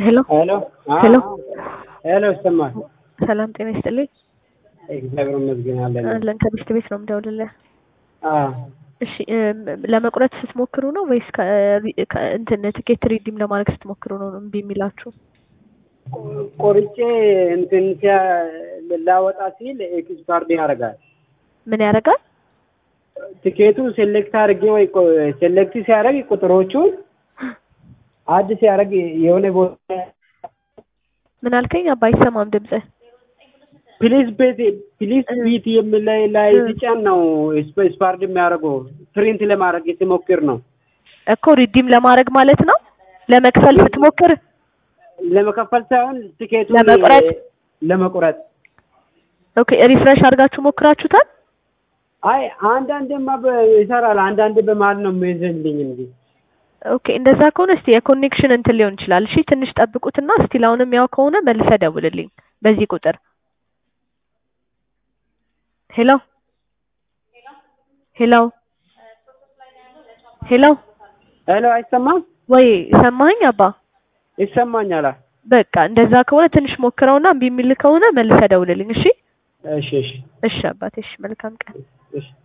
ሄሎ ሄሎ ሄሎ ሄሎ ይሰማል? ሰላም ጤና ይስጥልኝ። እግዚአብሔር ይመስገን አለን። አለን ከሚስት ቤት ነው የምደውልልህ። አዎ እሺ እም፣ ለመቁረጥ ስትሞክሩ ነው ወይስ ከ- ከ- እንትን ትኬት ሪዲም ለማድረግ ስትሞክሩ ነው እምቢ የሚላችሁ? ቆርጬ እንትን ሲያ ላወጣ ሲል ኤክስፓርድ ያደርጋል። ምን ያደርጋል? ትኬቱ ሴሌክት አድርጌ ወይ ሴሌክት ሲያደርግ ቁጥሮቹን አድ ሲያደርግ የሆነ ቦታ ምን አልከኝ? አባ አይሰማም ድምፅህ። ፕሊዝ ቤት ፕሊዝ እ- ቢት የሚል ላይ ላይ እ- ሲጫን ነው ኤክስፓርድ የሚያደርገው ፕሪንት ለማድረግ ሲሞክር ነው እኮ ሪዲም ለማድረግ ማለት ነው። ለመክፈል ስትሞክር ለመከፈል ሳይሆን ትኬቱ ለመቁረጥ? ለመቁረጥ ኦኬ፣ ሪፍሬሽ አድርጋችሁ ሞክራችሁታል? አይ አንዳንዴማ በ- ይሰራል አንዳንዴ በመሀል ነው የሚይዝልኝ እንጂ ኦኬ፣ እንደዛ ከሆነ እስቲ የኮኔክሽን እንትን ሊሆን ይችላል። እሺ ትንሽ ጠብቁትና ስቲል አሁንም ያው ከሆነ መልሰህ ደውልልኝ በዚህ ቁጥር። ሄሎ ሄሎ ሄሎ ሄሎ አይሰማም ወይ ሰማኸኝ አባ? ይሰማኛል በቃ እንደዛ ከሆነ ትንሽ ሞክረውና እምቢ የሚል ከሆነ መልሰህ ደውልልኝ። እሺ እሺ እሺ እሺ አባቴ፣ እሺ መልካም ቀን። እሺ